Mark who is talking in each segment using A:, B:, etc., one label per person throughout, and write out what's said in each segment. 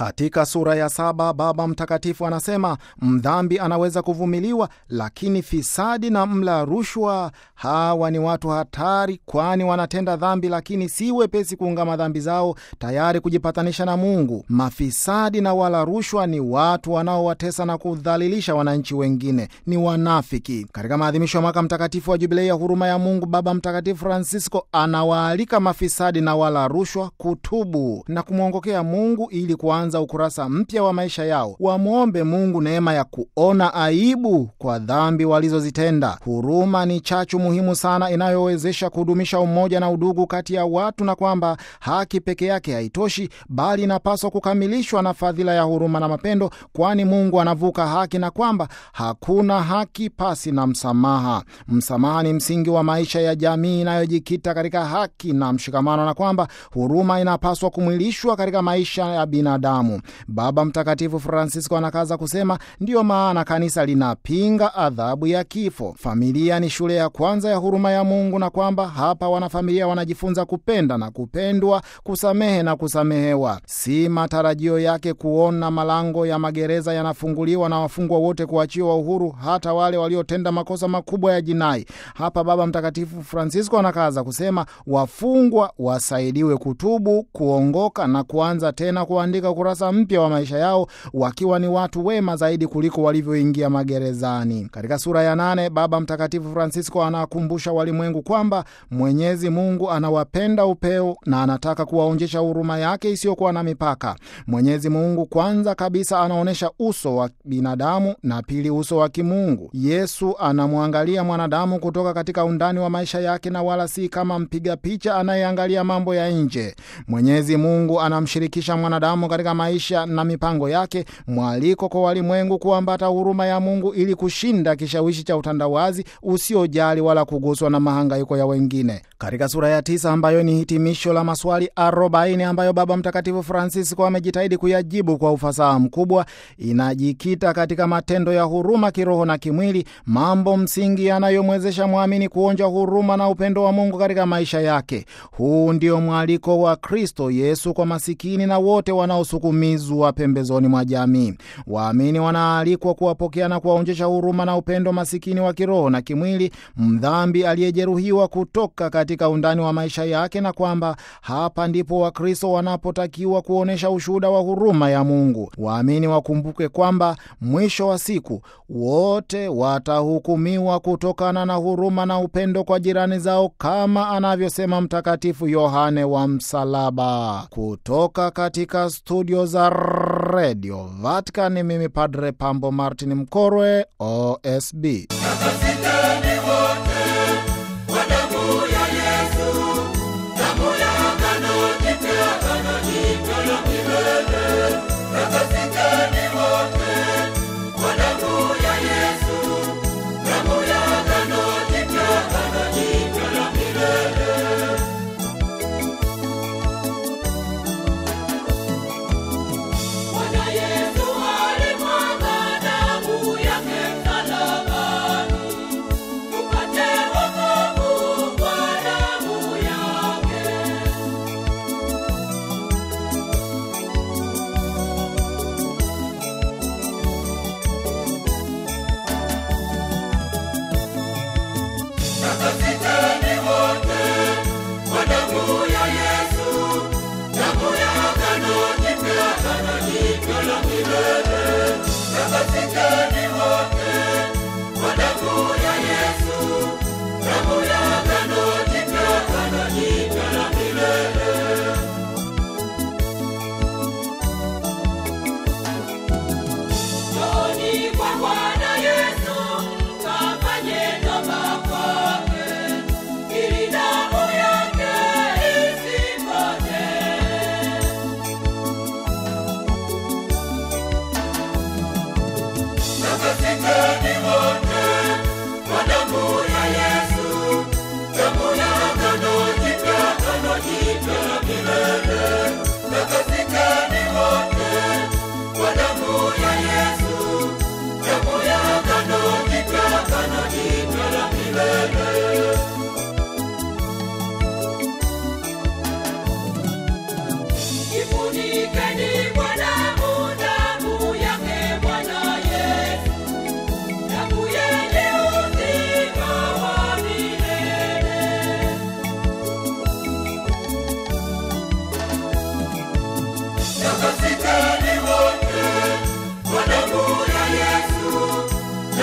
A: Katika sura ya saba Baba Mtakatifu anasema mdhambi anaweza kuvumiliwa, lakini fisadi na mla rushwa, hawa ni watu hatari, kwani wanatenda dhambi, lakini si wepesi kuungama dhambi zao, tayari kujipatanisha na Mungu. Mafisadi na wala rushwa ni watu wanaowatesa na kudhalilisha wananchi wengine, ni wanafiki. Katika maadhimisho ya mwaka mtakatifu wa Jubilei ya huruma ya Mungu, Baba Mtakatifu Francisco anawaalika mafisadi na wala rushwa kutubu na kumwongokea Mungu ili kuanza ukurasa mpya wa maisha yao. Wamwombe Mungu neema ya kuona aibu kwa dhambi walizozitenda. Huruma ni chachu muhimu sana inayowezesha kudumisha umoja na udugu kati ya watu, na kwamba haki peke yake haitoshi, bali inapaswa kukamilishwa na fadhila ya huruma na mapendo, kwani Mungu anavuka haki na kwamba hakuna haki pasi na msamaha. Msamaha ni msingi wa maisha ya jamii inayojikita katika haki na mshikamano, na kwamba huruma inapaswa kumwilishwa katika maisha ya binadamu. Baba Mtakatifu Francisco anakaza kusema, ndiyo maana kanisa linapinga adhabu ya kifo. Familia ni shule ya kwanza ya huruma ya Mungu, na kwamba hapa wanafamilia wanajifunza kupenda na kupendwa, kusamehe na kusamehewa. Si matarajio yake kuona malango ya magereza yanafunguliwa na wafungwa wote kuachiwa uhuru, hata wale waliotenda makosa makubwa ya jinai. Hapa Baba Mtakatifu Francisco anakaza kusema, wafungwa wasaidiwe kutubu, kuongoka na kuanza tena kuandika ukurasa mpya wa maisha yao wakiwa ni watu wema zaidi kuliko walivyoingia magerezani. Katika sura ya nane Baba Mtakatifu Francisco anakumbusha walimwengu kwamba Mwenyezi Mungu anawapenda upeo na anataka kuwaonjesha huruma yake isiyokuwa na mipaka. Mwenyezi Mungu kwanza kabisa anaonyesha uso wa binadamu na pili uso wa kimungu. Yesu anamwangalia mwanadamu kutoka katika undani wa maisha yake na wala si kama mpiga picha anayeangalia mambo ya nje. Mwenyezi Mungu anamshirikisha mwanadamu katika maisha na mipango yake, mwaliko kwa walimwengu kuambata huruma ya Mungu ili kushinda kishawishi cha utandawazi usiojali wala kuguswa na mahangaiko ya wengine. Katika sura ya tisa ambayo ni hitimisho la maswali arobaini ambayo Baba Mtakatifu Francisco amejitahidi kuyajibu kwa ufasaha mkubwa, inajikita katika matendo ya huruma kiroho na kimwili, mambo msingi yanayomwezesha mwamini kuonja huruma na upendo wa Mungu katika maisha yake. Huu ndio mwaliko wa Kristo Yesu kwa masikini na wote wanaosukumizwa pembezoni mwa jamii. Waamini wanaalikwa kuwapokea na kuwaonjesha huruma na upendo masikini wa kiroho na kimwili, mdhambi aliyejeruhiwa kutoka katika undani wa maisha yake, na kwamba hapa ndipo Wakristo wanapotakiwa kuonyesha ushuhuda wa huruma ya Mungu. Waamini wakumbuke kwamba mwisho wa siku wote watahukumiwa kutokana na huruma na upendo kwa jirani zao, kama anavyosema Mtakatifu Yohane wa Msalaba. Kutoka katika studio za redio Vatican, mimi Padre Pambo Martin Mkorwe, OSB.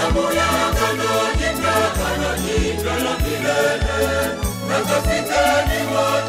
B: damu ya agano jipya, agano jipya la milele. Na kafikeni wote